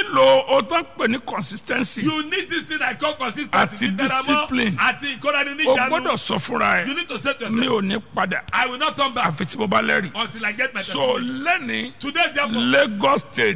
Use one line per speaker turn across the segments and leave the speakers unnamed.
nílò o tó ń pè ní consistency
You need this thing I call consistency.
Àti
Dídára mọ́,
discipline.
Àti ìkórani
o
níjànú.
gbọ́dọ̀ sọ fúnra
You
ẹ
need to say to
mi
yourself,
ò ní padà
I will not turn back
àfi tí mo bá lẹ́rìí
until I get my
so
testimony.
lẹ́ni
Today, therefore,
Lagos state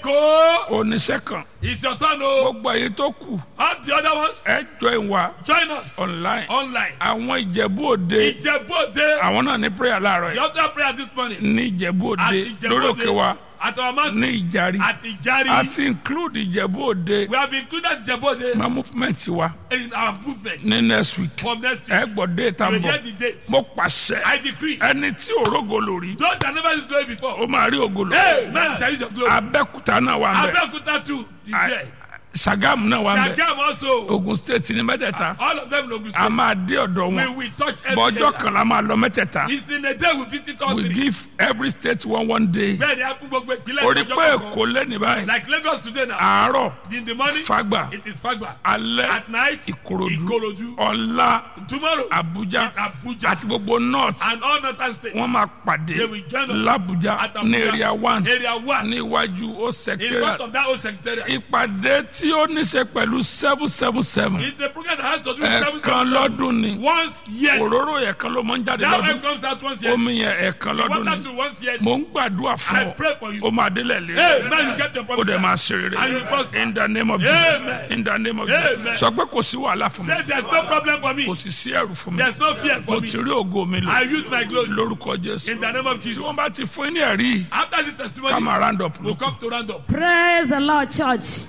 Èkó
oníṣẹ́ kan
is your turn o.
gbogbo èyí tó kù
All the other ones,
ẹ join wa
join us
online
online.
àwọn ìjẹ̀bú òde
Ìjẹ̀bú Òde,
àwọn náà ní prayer láàárọ̀
the
yìí
altar prayer this morning.
ní ìjẹ̀bú
At
òde
Ìjẹ̀bú
lórí òkè wa
Òde, at our mountain,
ní ìjàrí
at Ìjàrí.
àti include ìjẹ̀bú òde
We have included Ìjẹ̀bú Òde
ma movement wa
in our movement
ní next week
from next
ẹ
week.
gbọ́ déètà
You
ń
will
bọ̀
get the date.
mo pàṣẹ
I decree.
ẹni tí òrógo lórí
Those that never used glory before.
ó máa rí ògo lò
Hey, man shall use your glory.
abẹ́kúta náà wà ń bẹ̀
Abeokuta too is there.
Ṣàgámù náà wà ń bẹ̀
Jagam also.
Ogun state ní mẹ́tẹ̀ẹ̀ta
All of them in Ogun
a
State.
máa dé ọ̀dọ̀
We
wọn
will touch every
bọ́jọ́
area.
kan la máa lọ mẹ́tẹ̀ẹ̀ta
It's in a day we visit all
we
three.
give every state one one day
Bẹ́ẹ̀ ni a kún gbogbo ìpínlẹ̀
orí
ìjọba
pé
kọ̀ọ̀kan.
èkó lẹ́ni báyìí
Like Lagos today now.
àárọ̀
In the morning,
Fagba
it is Fagba.
alẹ́
At night,
Ìkòròdú
Ikorodu.
ọ̀la
Tomorrow,
Abuja
it's Abuja.
àti gbogbo north
And all northern states.
wọ́n máa pàdé
They will join us
l'Abuja
at
ní
Abuja.
area one
Area one.
ní iwájú ó
In
secretariat
front of that old secretariat.
ìpàdé tí ó ní ṣe pẹ̀lú seven seven seven
It's the program that has to do with seven
ẹ̀ẹ̀kan
seven
lọ́dún ni
Once year.
òróró ẹ̀ẹ̀kan ló máa ń jáde
That one
lọ́dún
comes out once year.
omi yẹn ẹ̀ẹ̀kan lọ́dún
Water
ni
to once year.
mò ń gbàdúrà fún
I
ọ
pray for you.
ó máa délẹ̀ lé
Hey, man, you get your
ó
promise.
dẹ̀ máa ṣe rere
And you prosper.
in the name of Jesus
Amen.
in the name of Jesus
Amen.
sọ pé kò sí wàhálà fún mi
Say there's no problem for me.
kò sì sí ẹrù fún mi
There's no fear
mo
for me.
ti rí ògo mi lò
I use my glory.
lórúkọ Jésù
In the name of
tí
Jesus.
wọ́n bá ti fún yín ní ẹ̀rí
After this
ká
testimony,
máa round up
we'll
lókun.
come to round up.
praise the lord church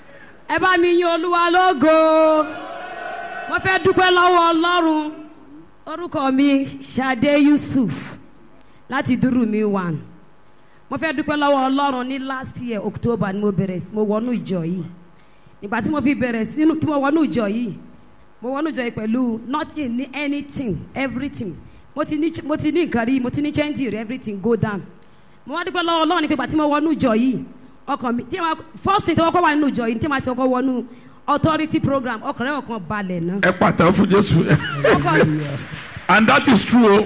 ẹ bá mi yin olúwa lógo mo fẹ́ dúpẹ́ lọ́wọ́ ọlọ́run orúkọ mi Ṣadé Yusuf láti dúró mi one mo fẹ́ dúpẹ́ lọ́wọ́ ọlọ́run ní last year October ni mo bẹ̀rẹ̀ sí- mo wọnú ìjọ yìí nígbà tí mo fi bẹ̀rẹ̀ sínú tí mo wọnú ìjọ yìí mo wọnú ìjọ yìí pẹ̀lú nothing ní anything everything mo ti ní mo ti ní nǹkan rí mo ti ní change rí everything go down mo wá dúpẹ́ lọ́wọ́ ọlọ́run ní pé ìgbà tí mo wọnú ìjọ yìí ọkàn mi tí ma first thing tí wọ́n kọ́ wà nínú ìjọ yìí tí ma ti kọ́ wọnú authority program ọkàn rẹ̀ ọkàn balẹ̀ náà
ẹ pàtàkì fún Jésù
ọkàn
and that is true o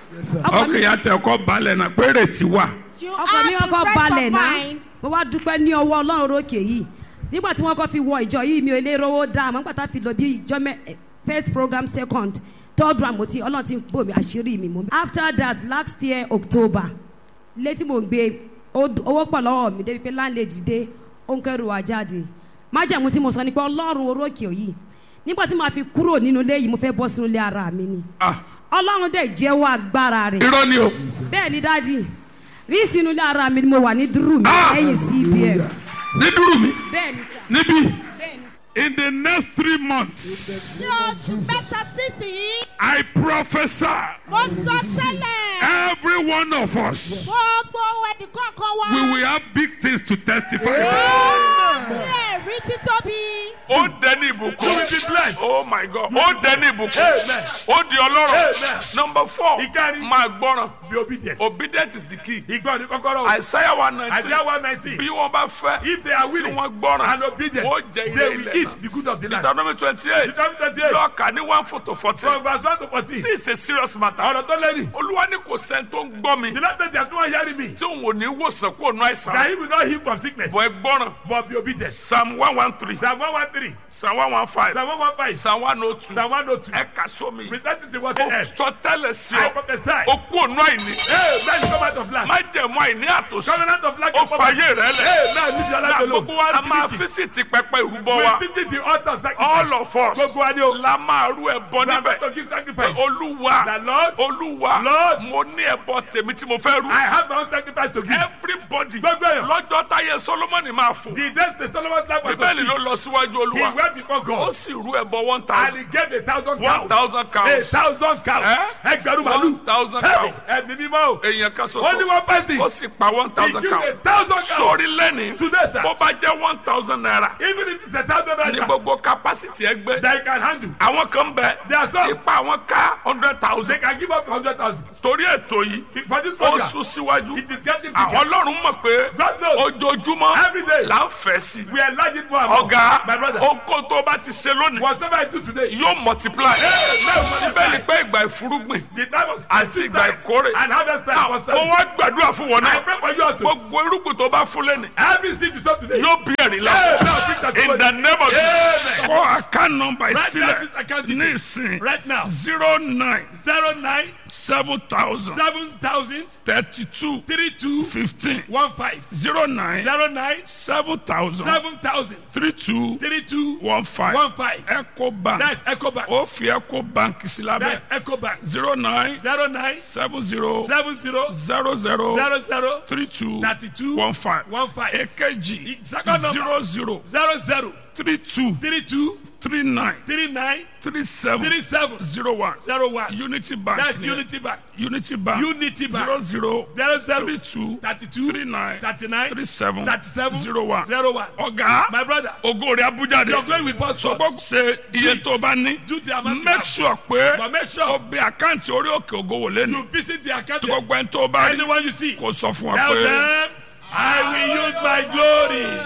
ọkàn mi
ọkàn yà tẹ ọkọ balẹ̀ náà pé rètí wà
You
ọkàn mi
have to
ọkọ
rest
balẹ̀
of
náà
mind.
mo wá dúpẹ́ ní ọwọ́ ọlọ́run rókè yìí nígbà tí wọ́n kọ́ fi wọ ìjọ yìí mi ò lè rówó dá àmọ́ nígbà tá a fi lọ bí ìjọ mẹ́ eh, first program second third round mo ti ọlọ́run ti bò mí àṣírí mi mo. after that last year October létí mo ń gbé ó- owó pọ̀ lọ́wọ́ mi débi pé láńlẹ́dì dé ó ń kẹ́rù wá jáde májàmú tí mo sọ ni pé ọlọ́run orókè yìí nígbà tí màá fi kúrò nínú ilé yìí mo fẹ́ bọ́ sínú ilé ara mi ni
Ah,
ọlọ́run dẹ̀ jẹ́wọ́ agbára rẹ̀
irọ́ ni o
bẹ́ẹ̀ ni dáàdi rí sínú ilé ara mi ni mo wà ní dúró mi
Ah!
lẹ́yìn cbn
ní dúró mi
bẹ́ẹ̀ ni sà
níbí
bẹ́ẹ̀ ni.
in the next three months
Ní oṣù mẹ́ta sísìn,
I prophesy
mo sọ tẹ́lẹ̀.
every one of us
Gbogbo ẹnì kọ̀ọ̀kan wa.
we will have big things to testify
Ní ẹ̀rí títóbi.
ó dẹni ìbùkún
You will be blessed.
oh my god ó dẹni ìbùkún
Amen.
ó di ọlọ́rọ̀
Amen.
number four
Ìkárí.
máa gbọ́ràn
Be obedient.
obedient is the key
Ìgbọ́ ni kọ́kọ́rọ́. o.
Isaiah one nineteen
Isaiah one nineteen.
bí wọ́n bá fẹ́
If they are
tí
willing
wọ́n gbọ́ràn
and obedient,
ó jẹ ilé
they will
ilẹ̀
eat
náà
the good of the land.
Deuteronomy twenty eight
Deuteronomy twenty eight.
lọ́ọ̀kà ní one four to fourteen
From verse one to fourteen.
this is a serious matter
Ọ̀rọ̀ tó lẹ́rìí.
olúwa ní kò sẹ́ni tó ń gbọ́ mi
The Lord said they are not hearing me.
tí òun ò ní wòsàn kó nu àìsàn
That he will not heal from sickness.
bọ̀ ẹ gbọ́ràn
But be obedient.
psalm one one three
Psalm one one three.
psalm one one five
Psalm one one five.
psalm one oh two
Psalm one oh two.
ẹ kà sómi
Present it to what
ó
they have.
sọ tẹ́lẹ̀ sí
I
ọ
prophesy.
ó kú ònú àìní
Hey, man, come out of land.
má jẹ̀mú àìní àtòsí
Covenant of land.
ó fàyè rẹ lẹ̀
Hey, man, leave your
na
life alone.
gbogbo wa a máa
Activity.
físìtì pẹpẹ ìrúbọ
We
wa
visit the altar of sacrifice.
all of us
Gbogbo wa ni o.
la máa rú ẹbọ
We are
níbẹ̀
going to give sacrifice.
olúwa
The Lord,
olúwa
Lord,
mo ní ẹbọ tèmi tí mo fẹ́ rú
I have my own sacrifice to give.
everybody
Gbogbo èèyàn.
lọ́jọ́ táyé solomoni máa fò
The days the Solomon's life was
bíbélì ló
to
lọ síwájú
speak. He
olúwa
went before
ó
God.
sì rú ẹbọ one
And
thousand
he gave a thousand
one
cows.
thousand
A
cows
thousand cows.
Eh?
Ẹgbẹ̀rún
one
màlúù.
thousand
Hey,
cows
Ẹ̀mí mímọ́ o.
èèyàn kan
Only
ṣoṣo
one person.
ó sì pa one
He
thousand
gave a
cows
thousand cows.
sórí lẹ́ni
Today, sir.
bó bá jẹ́ one thousand naira
Even if it's a thousand
ní
naira.
gbogbo capacity ẹgbẹ́
That you can handle.
àwọn kan bẹ
There are some.
ipa àwọn ká hundred
They
thousand
can give up hundred thousand.
tó torí ètò yìí
For this
ó
program,
sún síwájú
it is getting
àwọn
bigger.
ọlọ́run mọ̀ pé
God knows.
ojoojúmọ́
Every day.
là ń fẹ́ sí i
We are large it for our
ọ̀gá
My brother.
oko tó bá ti ṣe lónìí
Whatever I do today,
yóò multiply síbẹ̀ ni pé ìgbà ìfúrúgbìn
the time of
Àti
season
ìgbà
time
ìkórè.
and harvest time was
mo
time.
wá gbàdúrà fún wọn
I
náà
pray for you also.
gbogbo irúgbìn tó bá fún lẹ́nu
Every seed you sow today.
yóò bí ẹ̀rín
Hey,
lọ
now bring that
in the name of Jesus
Amen.
kọ́ account number
Write down
ìsílẹ̀
this account
ní
details.
ìsìn
Right now.
zero nine
Zero nine
seven thousand
seven thousand
thirty two
three two
fifteen
one five
zero nine
zero nine
seven thousand
seven thousand
three two
three two
one five
one five.
eco bank
That's EcoBank.
ó fi eco bank sí lábẹ́
That's EcoBank.
zero nine
Zero nine
seven zero
seven zero
zero zero
zero zero
three two
thirty two
one five
one five
èkejì
Second number.
zero zero
zero zero
three two
three two
three nine
three nine
three seven
three seven
zero one
zero one.
unity bank
That's
ni
Unity Bank.
unity bank
Unity Bank.
zero zero
Zero zero
three two
thirty two
three nine
thirty nine
three seven
thirty seven
zero one
zero one.
ọ̀gá
My brother,
ògo rẹ̀ abuja de
your glory will burst forth.
sọgbọ́n ṣe iye tó bá ní
Do the amount you
make
have.
sure pé
But make
o
sure
bẹ àkáǹtì orí òkè ògo wò lẹ́nu
you visit the account.
tí gbogbo ẹni tó bá rí
Anyone you see,
kò sọ fún wa
tell
pé.
them, I will use my glory.